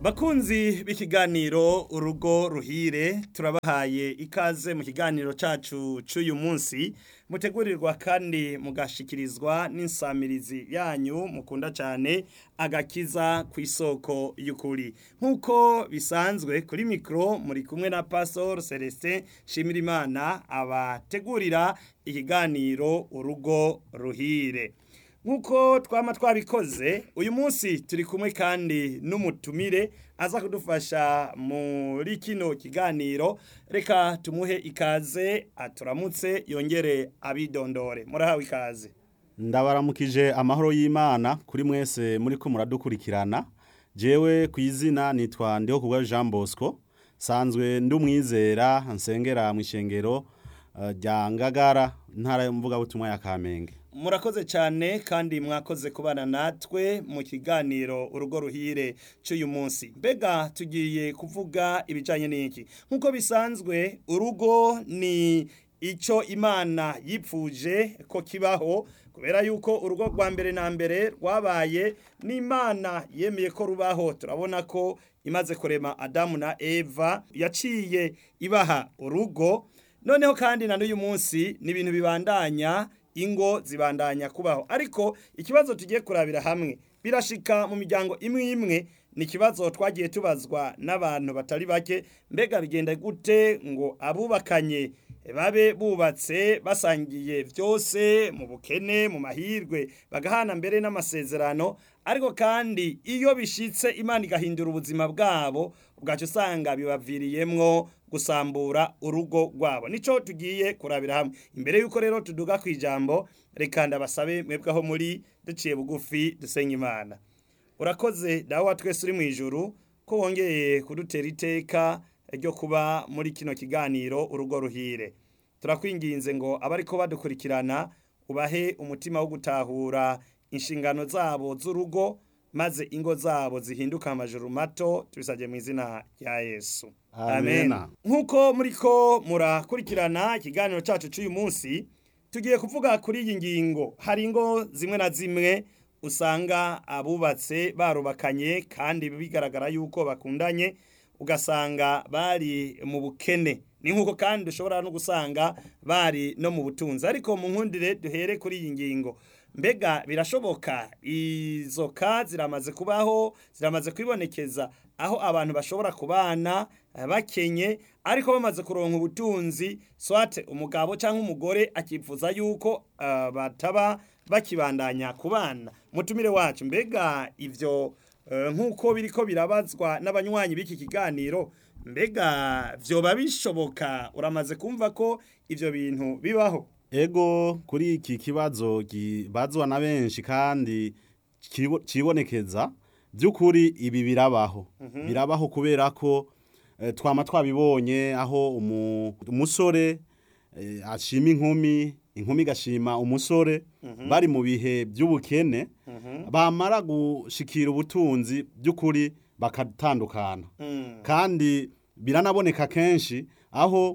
Bakunzi b'ikiganiro urugo ruhire turabahaye ikaze mu kiganiro cacu c'uyu munsi mutegurirwa kandi mugashikirizwa n'insamirizi yanyu mukunda cane agakiza ku isoko y'ukuri nk'uko bisanzwe kuri mikro muri kumwe na Pastor Celestin Shimirimana abategurira ikiganiro urugo ruhire nk'uko twama twabikoze uyu munsi turi kumwe kandi n'umutumire aza kudufasha muri kino kiganiro reka tumuhe ikaze aturamutse yongere abidondore murahawe ikaze ndabaramukije amahoro y'imana kuri mwese muri ko muradukurikirana jewe ku izina nitwa ndiho kubwa jean bosco sanzwe ndi umwizera nsengera mu ishengero eh, rya ngagara intara y'umuvugabutumwa ya kamenge murakoze cyane kandi mwakoze kubana natwe mu kiganiro urugo ruhire cy'uyu munsi mbega tugiye kuvuga ibijyanye n'iki nk'uko bisanzwe urugo ni icyo imana yipfuje ko kibaho kubera yuko urugo rwa mbere na mbere rwabaye n'imana yemeye ko rubaho turabona ko imaze kurema adamu na eva yaciye ibaha urugo noneho kandi na n'uyu munsi ni ibintu bibandanya ingo zibandanya kubaho ariko ikibazo tugiye kurabira hamwe birashika mu miryango imwe imwe ni ikibazo twagiye tubazwa n'abantu batari bake mbega bigenda gute ngo abubakanye babe bubatse basangiye byose mu bukene mu mahirwe bagahana mbere n'amasezerano ariko kandi iyo bishitse imana igahindura ubuzima bwabo ubwacu usanga bibaviriyemwo gusambura urugo rwabo nico tugiye kurabira hamwe imbere yuko rero tuduga ku ijambo reka ndabasabe mwebwe aho muri duciye bugufi dusenga imana urakoze dawe wa twese uri mu ijuru ko wongeye kudutera iteka ryo kuba muri kino kiganiro urugo ruhire turakwinginze ngo abariko badukurikirana ubahe umutima wo gutahura inshingano zabo z'urugo maze ingo zabo zihinduka amajuru mato tubisabye mu izina rya yesu Amena. nk'uko muriko murakurikirana ikiganiro cyacu cy'uyu munsi tugiye kuvuga kuri iyi ngingo hari ingo zimwe na zimwe usanga abubatse barubakanye kandi bigaragara yuko bakundanye ugasanga bari mu bukene ni nk'uko kandi ushobora no gusanga bari no mu butunzi ariko mu nkundire duhere kuri iyi ngingo mbega birashoboka izo ka ziramaze kubaho ziramaze kwibonekeza aho abantu bashobora kubana eh, bakenye ariko bamaze kuronka ubutunzi swate umugabo cyangwa umugore akifuza yuko eh, bataba bakibandanya kubana mutumire wacu mbega ivyo eh, nk'uko biriko birabazwa n'abanywanyi b'iki kiganiro mbega vyoba bishoboka uramaze kumva ko ivyo bintu bibaho ego kuri iki kibazo kibazwa na benshi kandi kibo- kibonekeza by'ukuri ibi birabaho birabaho kubera ko eh, twama twabibonye aho umu- umusore eh, ashima inkumi inkumi igashima umusore bari mu bihe by'ubukene bamara gushikira ubutunzi by'ukuri bakatandukana kandi biranaboneka kenshi aho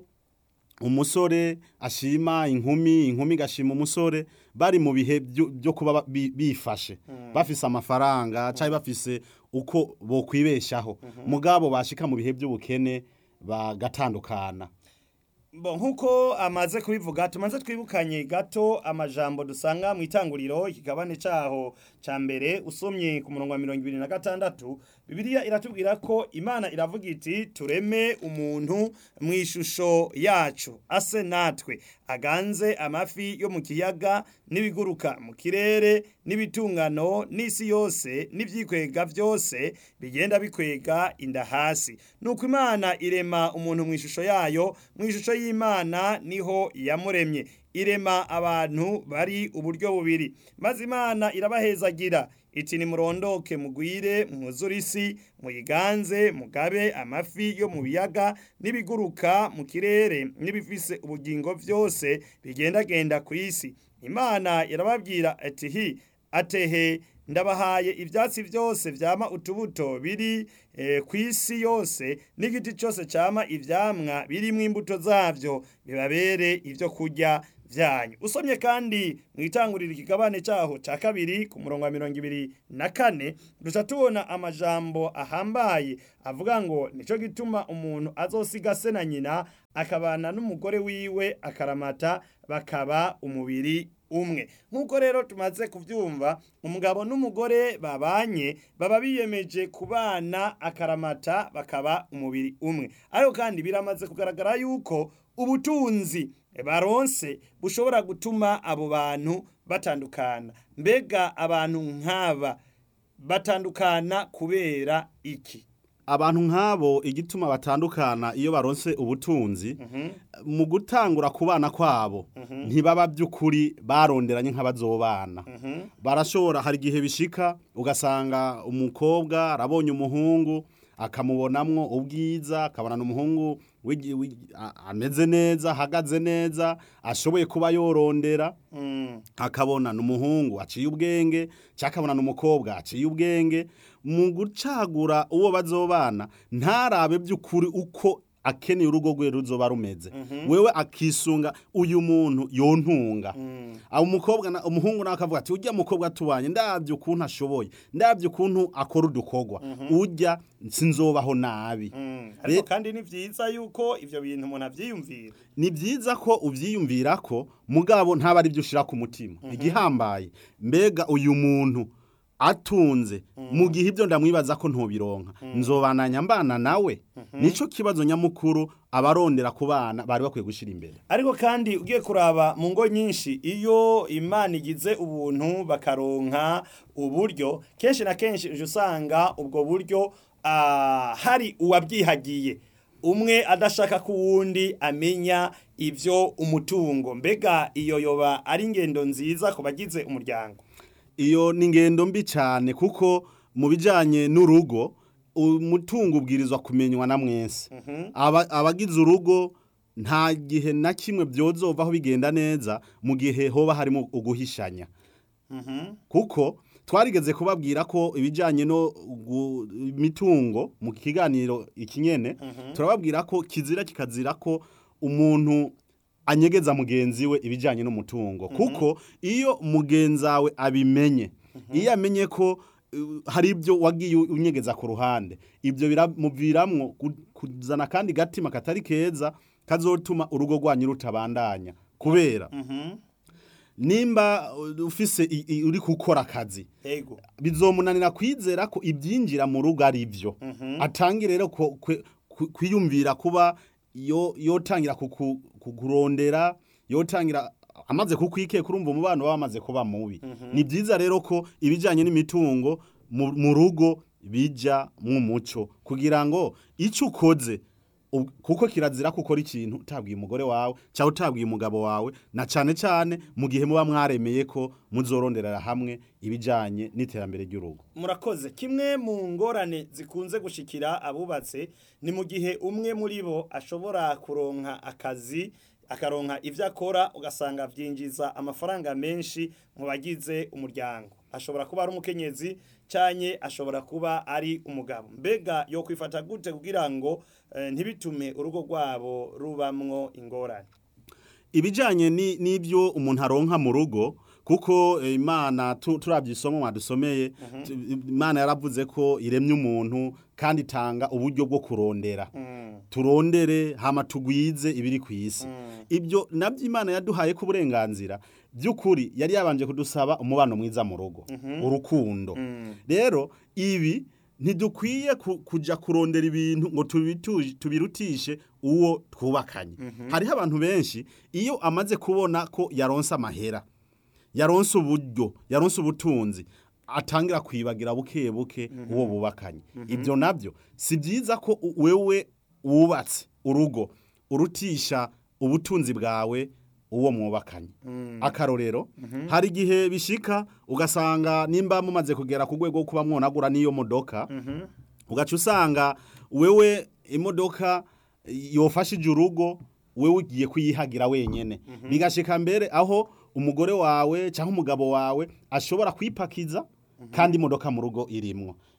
umusore ashima inkumi inkumi igashima umusore bari mu bihe byo byo kuba ba- bi- bifashe bafise amafaranga cyangwa bafise uko bokwibeshaho mugabo bashika mu bihe by'ubukene bagatandukana Bo nkuko amaze kubivuga tumaze twibukanye gato amajambo dusanga mu itanguriro ikigabane caho ca mbere usomye ku murongo wa mirongo ibiri na gatandatu bibiliya iratubwira ko imana iravuga iti tureme umuntu mu ishusho yacu ase natwe aganze amafi yo mu kiyaga n'ibiguruka mu kirere n'ibitungano n'isi yose n'ivyikwega vyose bigenda bikwega inda hasi nuko imana irema umuntu mu ishusho yayo mu ishusho y'imana niho yamuremye irema abantu bari uburyo bubiri maze imana irabahezagira iti nimurondoke mugwire mwuzure isi muyiganze mugabe amafi yo mu biyaga n'ibiguruka mu kirere n'ibifise ubugingo vyose bigendagenda ku isi imana irababwira ati hi atehe ndabahaye ivyatsi vyose vyama utubuto biri eh, ku isi yose n'igiti cyose cyama ivyamwa birimwo imbuto zavyo bibabere ivyo kurya vyanyu usomye kandi mu itangurira ikigabane cyaho cya kabiri ku murongo wa mirongo ibiri na kane duca tubona amajambo ahambaye avuga ngo nicyo gituma umuntu azosiga se na nyina akabana n'umugore wiwe akaramata bakaba umubiri umwe nk'uko rero tumaze kubyumva umugabo n'umugore babanye baba biyemeje kubana akaramata bakaba umubiri umwe ariko kandi biramaze kugaragara yuko ubutunzi baronse bushobora gutuma abo bantu batandukana mbega abantu nk'aba batandukana kubera iki abantu nk'abo igituma batandukana iyo baronse ubutunzi mu gutangura kubana kwabo ntibaba by'ukuri baronderanye nk'abazobana barashobora hari igihe bishika ugasanga umukobwa arabonye umuhungu akamubonamwo ubwiza akabona umuhungu wigi- wigi- a- ameze neza ahagaze neza ashoboye kuba yorondera akabona n'umuhungu aciye ubwenge cyangwa akabona n'umukobwa aciye ubwenge mu gucagura uwo bazobana ntarabe by'ukuri uko akeneye urugo rwe ruzoba rumeze wewe akisunga uyu muntu yontunga abo umukobwa na- umuhungu nawe akavuga ati ujya mukobwa tubanye ndabyo ukuntu ashoboye ndabyo ukuntu akora udukorwa ujya sinzobaho nabi ariko Re- kandi ni byiza yuko ibyo bintu umuntu abyiyumvira ni byiza ko ubyiyumvira ko mugabo ntaba ari byo ushyira ku mutima igihambaye mbega uyu muntu atunze mu gihe ibyo ndamwibaza ko ntubironka nzobananya mbana nawe nicyo kibazo nyamukuru abarondera ku bana bari bakwiye gushyira imbere ariko kandi ugiye kuraba mu ngo nyinshi iyo imana igize ubuntu bakaronka uburyo kenshi na kenshi uje usanga ubwo buryo ah, hari uwabyihagiye umwe adashaka ko uwundi amenya ibyo umutungo mbega iyo yoba ari ingendo nziza ku bagize umuryango iyo ni ingendo mbi cyane kuko mu bijyanye n'urugo umutungo ubwirizwa kumenywa na mwese Aba- abagize urugo nta gihe na kimwe byozovaho bigenda neza mu gihe hoba harimo uguhishanya kuko twarigeze kubabwira ko ibijyanye no gu- imitungo mu kiganiro ikinyene turababwira ko kizira kikazira ko umuntu anyegeza mugenzi we ibijyanye n'umutungo kuko iyo mugenzi wawe abimenye iyo amenye ko uh, hari ibyo wagiye unyegeza ku ruhande ibyo biramuviramwo gu- kuzana kandi gatima katari keza kazotuma urugo rwanyu rutabandanya kubera nimba uh, ufise i- i- uri gukora akazi yego bizomunanira kwizera ko ibyinjira mu rugo ari byo atangira rero ku- kwe- ku- kwiyumvira kuba yo yotangira kuku- kukurondera yotangira amaze kukwikeka urumva umubano baba bamaze kuba mubi ni byiza rero ko ibijyanye n'imitungo mu mu rugo bijya mu muco kugira ngo icyo ukoze ub- kuko kirazira ko ukora ikintu utabwiye umugore wawe cyangwa utabwiye umugabo wawe na cyane cyane mu gihe muba mwaremeye ko muzoronderera hamwe ibijyanye n'iterambere ry'urugo murakoze kimwe mu ngorane zikunze gushikira abubatse ni mu gihe umwe muri bo ashobora kuronka akazi akaronka ibyo akora ugasanga byinjiza amafaranga menshi mu bagize umuryango ashobora kuba ari umukenyezi cyane ashobora kuba ari umugabo mbega yo kwifata gute kugira ngo eh, ntibitume urugo rwabo rubamwo ingorane ibijyanye ni- n'ibyo umuntu aronka mu rugo kuko eh, imana tu- turabye isomo mwadusomeye tu- imana yaravuze ko iremye umuntu kandi itanga uburyo bwo kurondera turondere hama tugwize ibiri ku isi ibyo nabyo imana yaduhaye ko uburenganzira by'ukuri yari yabanje kudusaba umubano mwiza mu rugo urukundo rero ibi ntidukwiye ku- kujya kurondera ibintu ngo tubitu- tubirutishe uwo twubakanye hariho abantu benshi iyo amaze kubona ko yaronse amahera yaronse uburyo yaronse ubutunzi atangira kwibagira buke buke uwo bubakanye ibyo nabyo si byiza ko u- wewe wubatse urugo urutisha ubutunzi bwawe uwo mwubakanye akarorero hari igihe bishika ugasanga nimba mumaze kugera ku rwego rwo kuba mwonagura n'iyo modoka ugaca usanga wewe imodoka yofashije urugo wewe ugiye kuyihagira wenyene bigashika mbere aho umugore wawe cyangwa umugabo wawe ashobora kwipakiza kandi imodoka mu rugo irimwo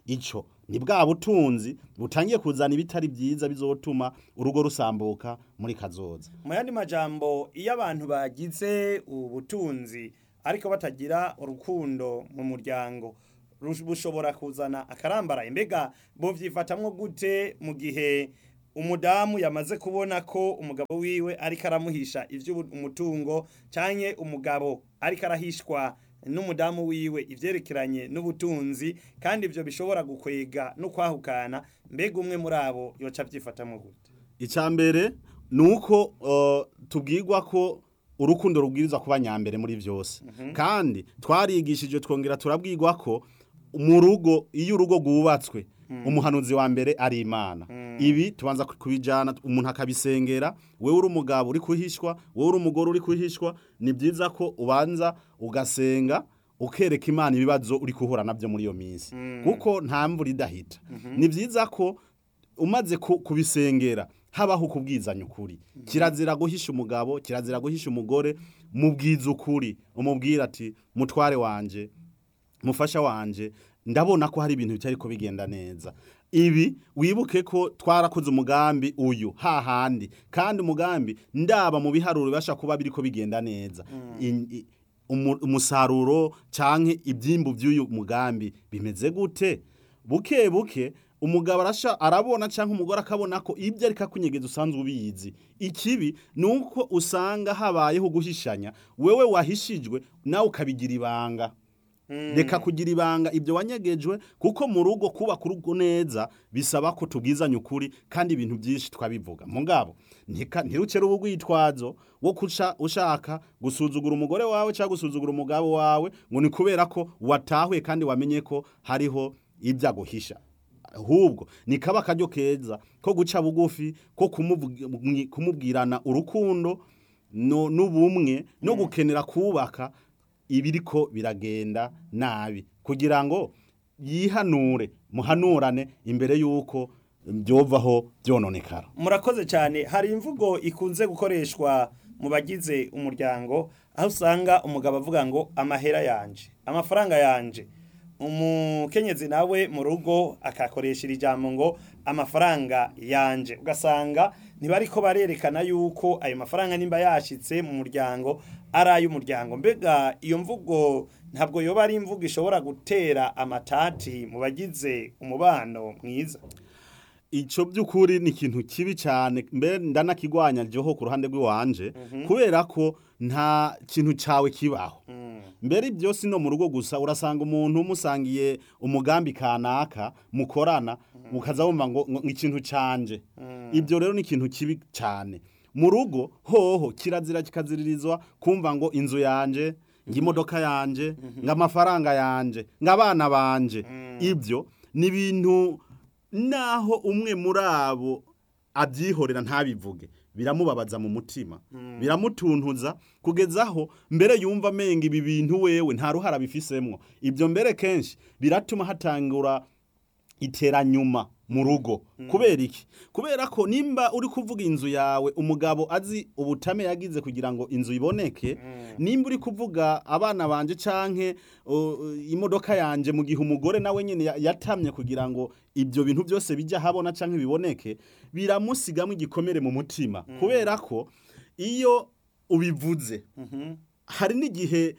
ico ni bwa butunzi butangiye kuzana ibitari byiza bizotuma urugo rusambuka muri kazoza mu yandi majambo iyo abantu bagize ubutunzi ariko batagira urukundo mu muryango rush- bushobora kuzana akarambaraye mbega bovyifatamwo gute mu gihe umudamu yamaze kubona ko umugabo wiwe ariko aramuhisha ivy'umutungo canke umugabo ariko arahishwa n'umudamu wiwe ivyerekeranye n'ubutunzi kandi ivyo bishobora gukwega no kwahukana mbega umwe muri abo yoca avyifatamwo gute icya mbere ni uko uh, tubwirwa ko urukundo rubwirizwa kuba nyambere muri byose kandi twarigishije twongera turabwirwa ko mu rugo iyo urugo rwubatswe umuhanuzi wa mbere ari imana ibi tubanza kubijyana umuntu akabisengera wowe uri umugabo uri kuhishwa wowe uri umugore uri kuhishwa ni byiza ko ubanza ugasenga ukereka imana ibibazo uri guhura nabyo muri iyo minsi kuko nta mvura idahita ni byiza ko umaze ku- kubisengera habaho ukubwizanya ukuri kirazira guhisha umugabo kirazira guhisha umugore mubwiza ukuri umubwira ati mutware wanje mufasha wanje ndabona ko hari ibintu bitari ko bigenda neza ibi wibuke ko twarakoze umugambi uyu hahandi kandi umugambi ndaba mu biharuro bibasha kuba biriko bigenda neza In- i- umu- umusaruro canke ibyimbu by'uyu mugambi bimeze gute buke buke umugabo arasha arabona cyangwa umugore akabona ko ibyo ariko akunyegeza usanzwe ubizi ikibi ni uko usanga habayeho guhishanya wewe wahishijwe nawe ukabigira ibanga reka kugira ibanga ibyo wanyegejwe kuko mu rugo kubaka urugo neza bisaba ko tubwizanya ukuri kandi ibintu byinshi twabivuga mugabo ntika- ntirucere ubugwitwazo wo kuca ushaka gusuzugura umugore wawe cyangwa gusuzugura umugabo wawe ngo ni kubera ko watahuye kandi wamenye ko hariho ibyo aguhisha ahubwo ni kaba akaryo keza ko guca bugufi ko kumuvugi- kumubwirana urukundo no- n'ubumwe no gukenera kubaka ibiriko biragenda nabi kugira ngo yihanure muhanurane imbere y'uko byovaho byononekara murakoze cyane hari imvugo ikunze gukoreshwa mu bagize umuryango aho usanga umugabo avuga ngo amahera yanje amafaranga yanje umukenyezi nawe mu rugo akakoresha iri jambo ngo amafaranga yanje ugasanga ntibariko barerekana yuko ayo mafaranga nimba yashitse mu muryango ari ay'umuryango mbega iyo mvugo ntabwo yoba ari imvugo ishobora gutera amatati mu bagize umubano mwiza icyo by'ukuri ni ikintu kibi cyane mbere ndanakigwanya ryoho ku ruhande rw'iwanje kubera ko nta kintu cyawe kibaho mbere byose no mu rugo gusa urasanga umuntu umusangiye umugambi kanaka mukorana mukaza wumva ngo ngo ikintu canje ibyo rero ni ikintu kibi cyane mu rugo hoho kirazira kikaziririzwa kumva ngo inzu yanje ngo imodoka yanje ngo amafaranga yanje ngo abana banje ibyo ni ibintu naho umwe muri abo abyihorera ntabivuge biramubabaza mu mutima biramutuntuza kugeza aho mbere yumva amenga ibi bintu wewe nta ruhara bifisemwo ibyo mbere kenshi biratuma hatangura iteranyuma mu rugo kubera iki kubera ko nimba uri kuvuga inzu yawe umugabo azi ubutame yagize kugira ngo inzu iboneke nimba uri kuvuga abana banje canke uh, imodoka yanje mu gihe umugore nawe nyene ya- yatamye kugira ngo ibyo bintu byose bijya habona canke biboneke biramusigamo igikomere mu mutima kubera ko iyo ubivuze hari n'igihe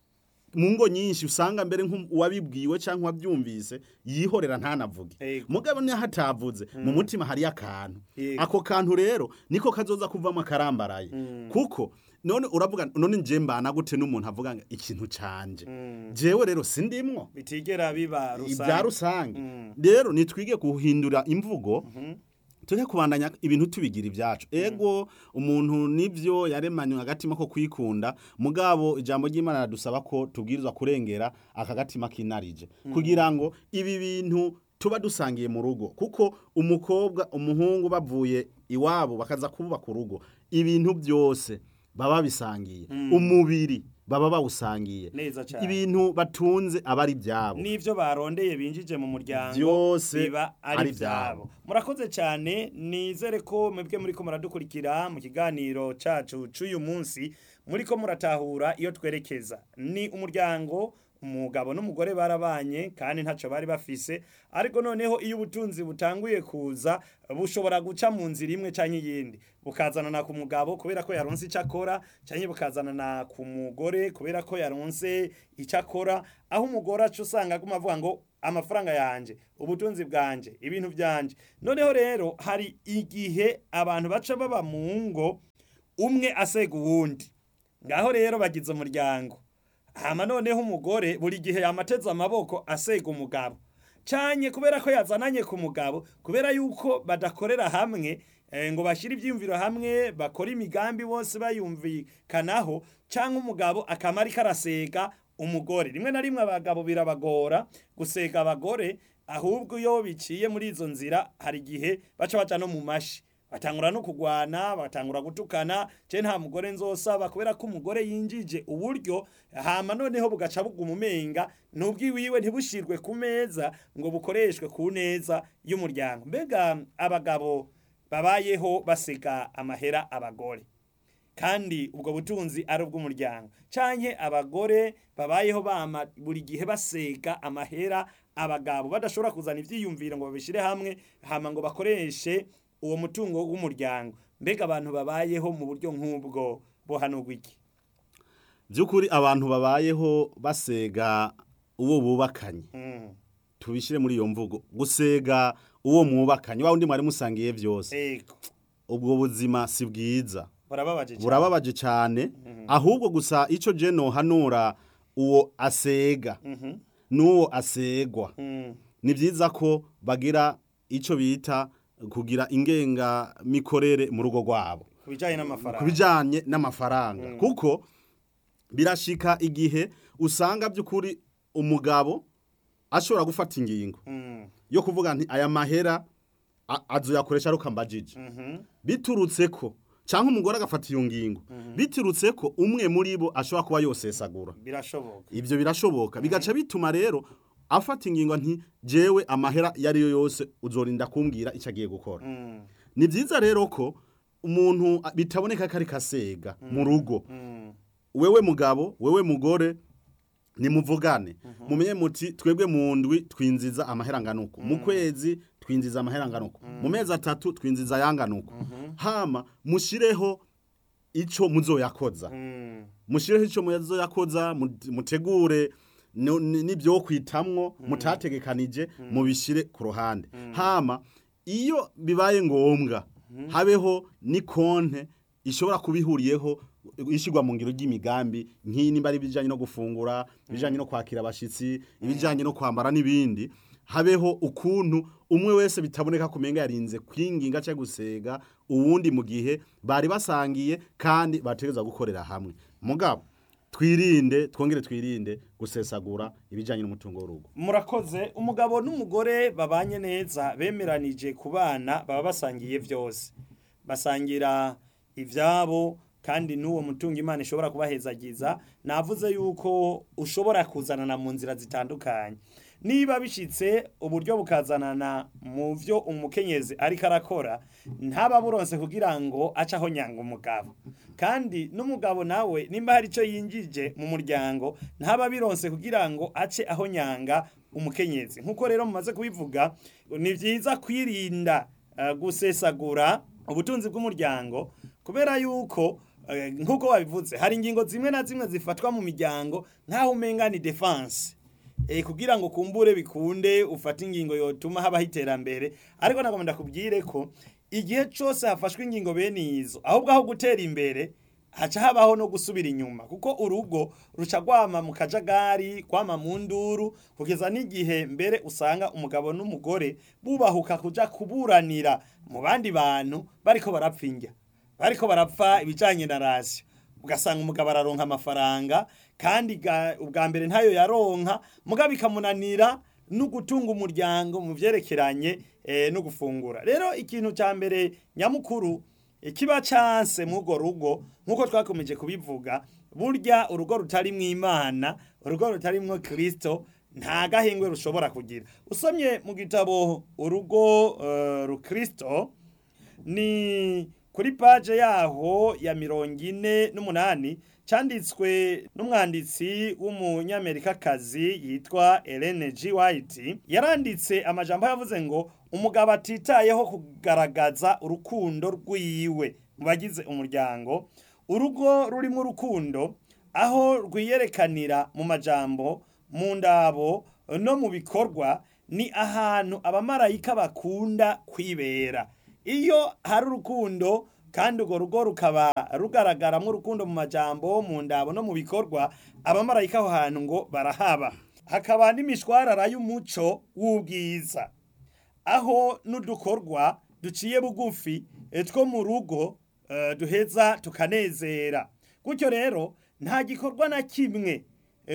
mu ngo nyinshi usanga mbere nk'uwabibwiwe cyangwa uwabyumvise yihorera ntanavuge Ego. mugabo niyo hatavuze mu mutima hariyo akantu Yego. ako kantu rero niko kazoza kuvamo akarambaraye kuko none uravuga none nje mbana gute n'umuntu avuga ngo ikintu canje jewe rero sindimwo bitigera biba ibya rusange rero nitwige guhindura imvugo tujye kubandanya ibintu tubigira ibyacu ego umuntu nibyo yaremanywe agatima ko kwikunda mugabo ijambo ry'imana radusaba ko tubwirizwa kurengera aka gatima kinarije kugira ngo ibi bintu tuba dusangiye mu rugo kuko umukobwa umuhungu bavuye iwabo bakaza kubaka urugo ibintu byose baba bisangiye umubiri baba bawusangiye Neza cyane. ibintu batunze aba ari ibyabo n'ivyo barondeye binjije mu muryango Byose biba ari ari ivyabo ivyabo. murakoze cyane nizere ko mwebwe muriko muradukurikira mu kiganiro cacu c'uyu munsi muriko muratahura iyo twerekeza ni umuryango umugabo n'umugore barabanye kandi ntacyo bari bafise ariko noneho iyo ubutunzi butanguye kuza bushobora guca mu nzira imwe cyangwa iyindi bukazanana ku mugabo kubera ko yaronse icyo akora cyangwa bukazanana ku mugore kubera ko yaronse icyo akora aho umugore aca usanga aguma avuga ngo amafaranga yanjye ubutunzi bwanjye ibintu byanjye noneho rero hari igihe abantu baca baba mu ngo umwe asega uwundi ngaho rero bagize umuryango hama noneho umugore buri gihe yamateze amaboko asega umugabo cyane kubera ko yazananye ku mugabo kubera yuko badakorera hamwe ngo bashyire ibyiyumviro hamwe bakora imigambi bose bayumvikanaho cyangwa umugabo akamara karasega umugore rimwe na rimwe abagabo birabagora gusega abagore ahubwo iyo biciye muri izo nzira hari igihe baca baca no mu mashi batangura no kugwana batangura gutukana je nta mugore nzosaba kubera ko umugore yinjije uburyo hama noneho bugaca buguma umenga n'ubwiwiwe ntibushirwe ku meza ngo bukoreshwe ku neza y'umuryango mbega abagabo babayeho basega amahera abagore kandi ubwo butunzi ari ubw'umuryango canke abagore babayeho bama buri gihe basega amahera abagabo badashobora kuzana ivyiyumviro ngo babishire hamwe hama ngo bakoreshe uwo mutungo w'umuryango mbega abantu babayeho mu buryo nk'ubwo bohanurwa iki by'ukuri abantu babayeho basega uwo bubakanye tubishyire muri iyo mvugo gusega uwo mwubakanye wa wundi mwari musangiye byose ego ubwo buzima si bwiza burababaje cyane burababaje cyane ahubwo gusa icyo je nohanura uwo asega n'uwo asegwa Mm, ni byiza ko bagira icyo bita kugira ingengamikorere mu rugo rwabo ku bijyanye ku n'amafaranga bijyanye n'amafaranga kuko birashika igihe usanga by'ukuri umugabo ashobora gufata ingingo Mm, yo kuvuga nti aya mahera a- azoyakoresha ari ukambajije mhm, biturutse ko cyangwa umugore agafata iyo ngingo biturutse ko umwe muri bo ashobora kuba yosesagura birashoboka ibyo birashoboka bigaca bituma rero afata ingingo nti jewe amahera iyo ari yo yose uzorinda kumbwira icyo agiye gukora Mm, ni byiza rero ko umuntu a- bitaboneka ko ari kasega mu rugo mm, wewe mugabo wewe mugore nimuvugane mumenye muti twebwe mu ndwi twinjiza amahera nganuko mu kwezi twinjiza amahera nganuko mu mezi atatu twinjiza yanganuko hama mushireho ico muzoyakoza mm, mushireho ico muzoyakoza mu- mutegure no- ni- n'ibyo kwitamwo mutategekanije mubishire ku ruhande hama iyo bibaye ngombwa habeho ni konte ishobora kubihuriyeho ishyirwa mu ngiro ry'imigambi nk'iyi nimba ari ibijyanye no gufungura ibijyanye no kwakira abashyitsi ibijyanye no kwambara n'ibindi habeho ukuntu umwe wese bitaboneka kumenga yarinze kwinginga cyangwa gusega uwundi mu gihe bari basangiye kandi bategereza gukorera hamwe mugabo twirinde twongere twirinde gusesagura ibijyanye n'umutungo w'urugo murakoze umugabo n'umugore babanye neza bemeranije ku bana baba basangiye byose basangira ibyabo kandi n'uwo mutungo imana ishobora kubahezagiza navuze yuko ushobora kuzanana mu nzira zitandukanye niba bishyitse uburyo bukazanana mu byo umukenyezi ariko arakora ntaba buronse kugira ngo ace aho nyanga umugabo kandi n'umugabo nawe nimba hari icyo yinjije mu muryango ntaba bironse kugira ngo ace aho nyanga umukenyezi nk'uko rero mumaze kubivuga ni byiza kwirinda eh, gusesagura ubutunzi bw'umuryango kubera yuko eh, nk'uko wabivuze hari ingingo zimwe na zimwe zifatwa mu miryango nk'aho umenga ni defense eh, kugira ngo kumbure bikunde ufate ingingo yotuma habaho iterambere ariko nagomba ndakubwire ko igihe cyose hafashwe ingingo bene izo ahubwo aho gutera imbere haca habaho no gusubira inyuma kuko urugo ruca rwama mu kajagari kwama mu nduru kugeza n'igihe mbere usanga umugabo n'umugore bubahuka kuja kuburanira mu bandi bantu bariko barapfa indya bariko barapfa ibijanye na rasiyo ugasanga umugabo araronka amafaranga kandi ga- ubwa mbere ntayo yaronka mugabo bikamunanira no gutunga umuryango mu vyerekeranye eh, no gufungura rero ikintu ca mbere nyamukuru ikiba canse mw'urwo rugo nk'uko twakomeje kubivuga burya urugo rutarimwo imana urugo rutarimwo kristo nta gahengwe rushobora kugira usomye mu gitabo urugo uh, rukristo ni kuri paje yaho ya mirongo ine n'umunani cyanditswe n'umwanditsi w'umunyamerikakazi yitwa Ellen G. White yaranditse amajambo yavuze ngo umugabo atitayeho kugaragaza urukundo rwiwe mu bagize umuryango urugo rurimo urukundo aho rwiyerekanira mu majambo mu ndabo no mu bikorwa ni ahantu abamarayika bakunda kwibera iyo hari urukundo kandi urwo rugo rukaba rugaragaramo urukundo mu majambo mu ndabo no mu bikorwa abamarayika aho hantu ngo barahaba hakaba n'imishwarara y'umuco w'ubwiza aho n'udukorwa duciye bugufi two mu rugo duheza tukanezera gutyo rero nta gikorwa na kimwe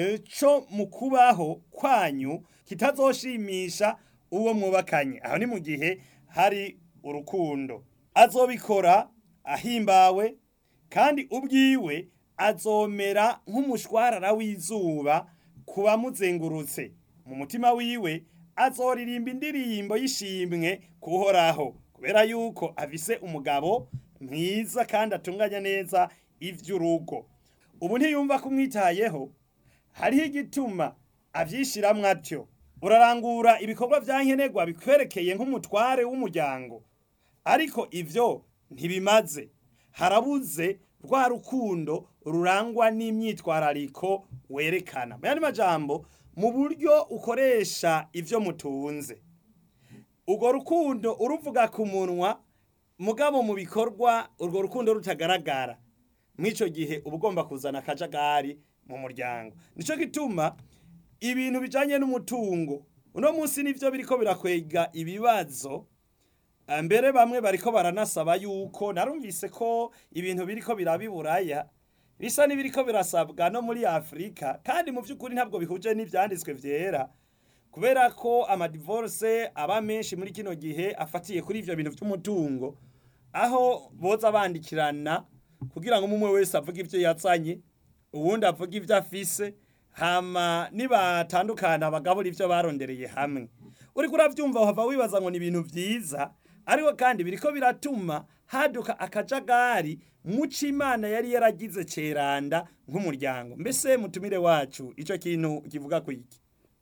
cyo mu kubaho kwanyu kitazoshimisha uwo mwubakanye aho ni mu gihe hari urukundo azobikora ahimbawe kandi ubwiwe azomera nk'umushwarara w'izuba ku bamuzengurutse mu mutima wiwe azoririmba indirimbo y'ishimwe kuhoraho kubera yuko afise umugabo mwiza kandi atunganya neza ivy'urugo ubu ntiyumva kumwitayeho hariho igituma avyishiramwo atyo urarangura ibikorwa vya nkenerwa bikwerekeye nk'umutware w'umuryango ariko ivyo ntibimaze harabuze rwa rukundo rurangwa n'imyitwarariko werekana mu yandi majambo mu buryo ukoresha ivyo mutunze urwo rukundo uruvuga ku munwa mugabo mu bikorwa urwo rukundo rutagaragara mw'ico gihe uba ugomba kuzana akajagari mu muryango nico gituma ibintu bijanye n'umutungo uno munsi nivyo biriko birakwega ibibazo mbere bamwe bariko baranasaba yuko narumvise ko ibintu biriko birabiburaya bisa n'ibiriko birasabwa no muri afurika kandi mu by'ukuri ntabwo bihuje n'ivyanditswe vyera kubera ko amadivorce aba menshi muri kino gihe afatiye kuri ivyo bintu vy'umutungo aho boza bandikirana kugira ngo umwe wese avuge ivyo yazanye uwundi avuge ivyo afise hama nibatandukana bagabura ivyo barondereye hamwe uriko uravyumva uhava wibaza ngo ni ibintu vyiza ariko kandi biriko biratuma haduka akajagari muco imana yari yaragize ceranda nk'umuryango mbese mutumire wacu ico kintu kivuga ku iki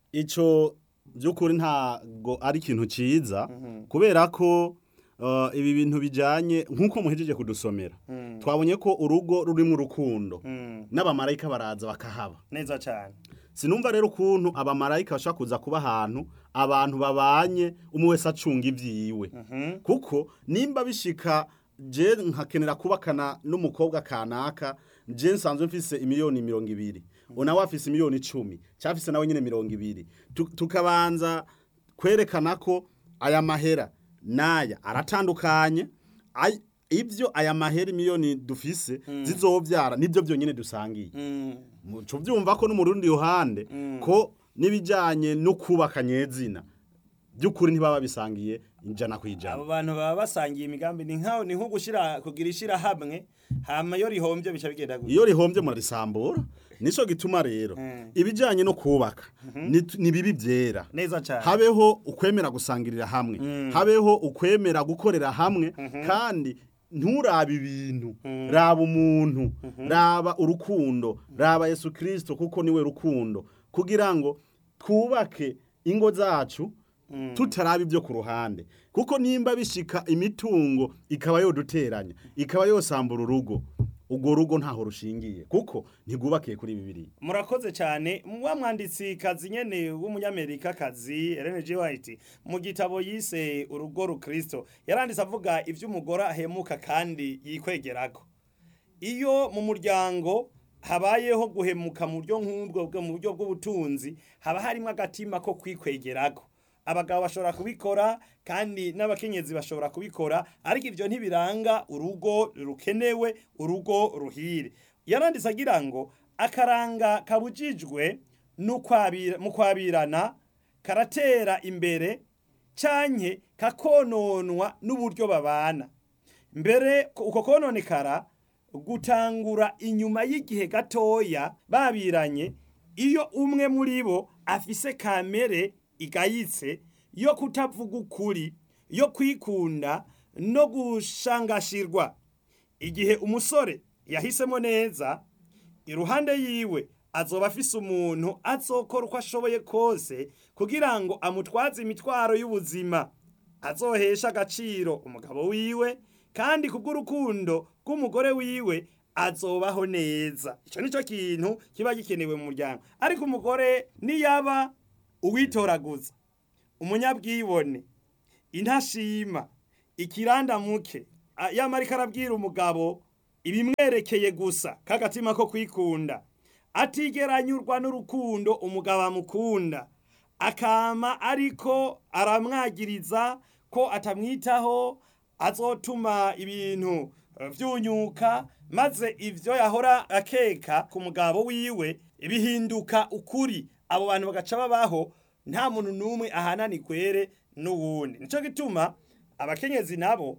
ico by'ukuri ntago ari ikintu ciza kubera ko uh, ibi bintu bijanye nk'uko muhejeje kudusomera twabonye ko urugo rurimo urukundo n'abamarayika baraza bakahaba neza cyane sinumva rero ukuntu abamarayika bashobora kuza kuba ahantu abantu babanye umwe wese acunga ivyiwe kuko nimba bishika je nkakenera kubakana n'umukobwa kanaka je nsanzwe mfise imiliyoni mirongo ibiri unawe afise imiliyoni icumi cyafise nawe nyine mirongo ibiri Tu- tukabanza kwerekana ko aya mahera n'aya aratandukanye Ay- ivyo aya mahera imiliyoni dufise zizovyara nivyo vyonyene dusangiye muco byumva ko no mu rundi ruhande ko n'ibijyanye no kubaka nyezina by'ukuri ntibaba bisangiye ijana ku ijana abo bantu baba basangiye imigambi ni nkaho ni nko gushira kugira ishira hamwe hama iyo rihombye bica bigenda gutya iyo rihombye murarisambura nico gituma rero Mm. ibijyanye no kubaka ni- ni bibi byera neza cyane habeho ukwemera gusangirira hamwe habeho ukwemera gukorera hamwe kandi nturabe ibintu raba umuntu raba urukundo raba yesu kirisito kuko niwe rukundo kugira ngo twubake ingo zacu tutaraba ibyo ku ruhande kuko nimba bishika imitungo ikaba yoduteranya ikaba yosambura urugo urwo rugo ntaho rushingiye kuko ntigwubakiye kuri bibiri murakoze cyane wa mwanditsi kazi nyene w'umunyamerika kazi Ellen G White mu gitabo yise urugo rukristo yaranditse avuga ivy'umugore ahemuka kandi yikwegerako iyo mu muryango habayeho guhemuka mu buryo nk'ubwo bwo mu buryo bw'ubutunzi haba harimo agatima ko kwikwegerako abagabo bashobora kubikora kandi n'abakenyezi bashobora kubikora ariko ivyo ntibiranga urugo rukenewe urugo ruhire yaranditse agira ngo akaranga kabujijwe n'ukwabira- mu kwabirana karatera imbere canke kakononwa n'uburyo babana mbere ko- uko kononekara gutangura inyuma y'igihe gatoya babiranye iyo umwe muri bo afise kamere igayitse yo kutavuga ukuri yo kwikunda no gushangashirwa igihe umusore yahisemo neza iruhande yiwe azoba afise umuntu azokora uko ashoboye kose kugira ngo amutwaze imitwaro y'ubuzima azohesha agaciro umugabo wiwe kandi kubw'urukundo rw'umugore wiwe azobaho neza icyo nicyo kintu kiba gikenewe mu muryango ariko umugore niyaba uwitoraguza umunyabwibone intashima ikirandamuke yamarika arabwira umugabo ibimwerekeye gusa k'agatima ko kwikunda atigeranyurwa n'urukundo umugabo amukunda akama ariko aramwagiriza ko atamwitaho azotuma ibintu vyunyuka maze ivyo yahora akeka ku mugabo wiwe bihinduka ukuri abo bantu bagaca babaho nta muntu n'umwe ahanani kwere n'uwundi nico gituma abakenyezi nabo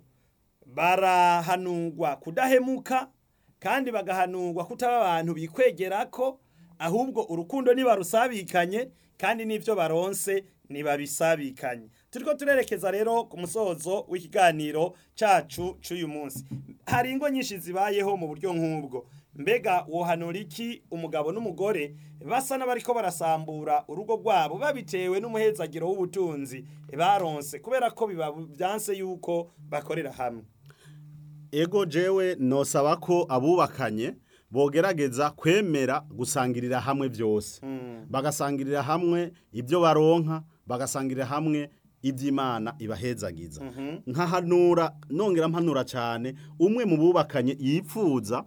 barahanurwa kudahemuka kandi bagahanurwa kutaba abantu bikwegerako ahubwo urukundo nibarusabikanye kandi n'ivyo baronse nibabisabikanye turiko turerekeza rero ku musozo w'ikiganiro cacu c'uyu munsi hari ingo nyinshi zibayeho mu buryo nk'ubwo mbega wohanura iki umugabo n'umugore basa n'abariko barasambura urugo rwabo babitewe n'umuhezagiro w'ubutunzi baronse kubera ko biba byanse yuko bakorera hamwe ego jewe nosaba ko abubakanye bogerageza kwemera gusangirira hamwe byose bagasangirira hamwe ibyo baronka bagasangirira hamwe iby'imana ibahezagiza nkahanura nongera mpanura cyane umwe mu bubakanye yipfuza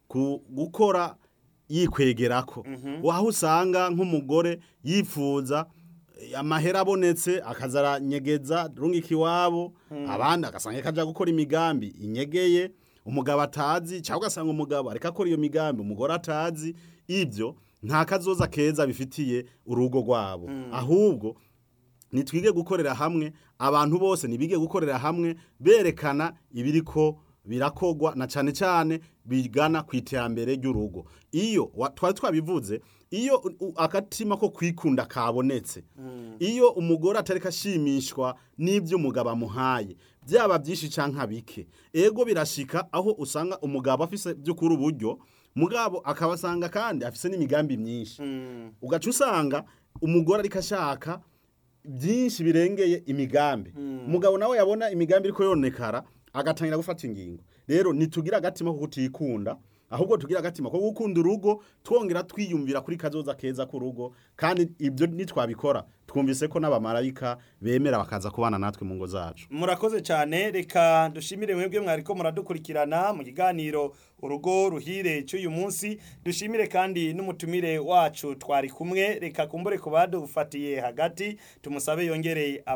gukora yikwegerako aho usanga nk'umugore yifuza amahera abonetse akazaranyegeza rungika iwabo abandi agasanga kajya gukora imigambi inyegeye umugabo atazi cyangwa ugasanga umugabo areka akora iyo migambi umugore atazi ibyo nta kazoza keza bifitiye urugo rwabo ahubwo nitwige gukorera hamwe abantu bose ntibige gukorera hamwe berekana ibiri ko birakogwa na cyane cyane bigana ku iterambere ry'urugo iyo twari twabivuze iyo akatima ko kwikunda kabonetse iyo umugore atareka ashimishwa n'ibyo umugabo amuhaye byaba byinshi cyangwa bike ego birashika aho usanga umugabo afise by'ukuri uburyo mugabo akabasanga kandi afise n'imigambi myinshi ugaca usanga umugore ariko ashaka byinshi birengeye imigambi umugabo nawe yabona imigambi iriko yonekara agatangira gufata ingingo rero nitugira agatima ko kutikunda ahubwo tugira agatima ko gukunda urugo twongera twiyumvira kuri kazoza keza k'urugo kandi ibyo nitwabikora twumvise ko n'abamarayika bemera bakaza kubana natwe mu ngo zacu murakoze cyane reka dushimire mwebwe mwariko muradukurikirana mu kiganiro urugo ruhire cy'uyu munsi dushimire kandi n'umutumire wacu twari kumwe reka kumbure ku badufatiye hagati tumusabe yongereye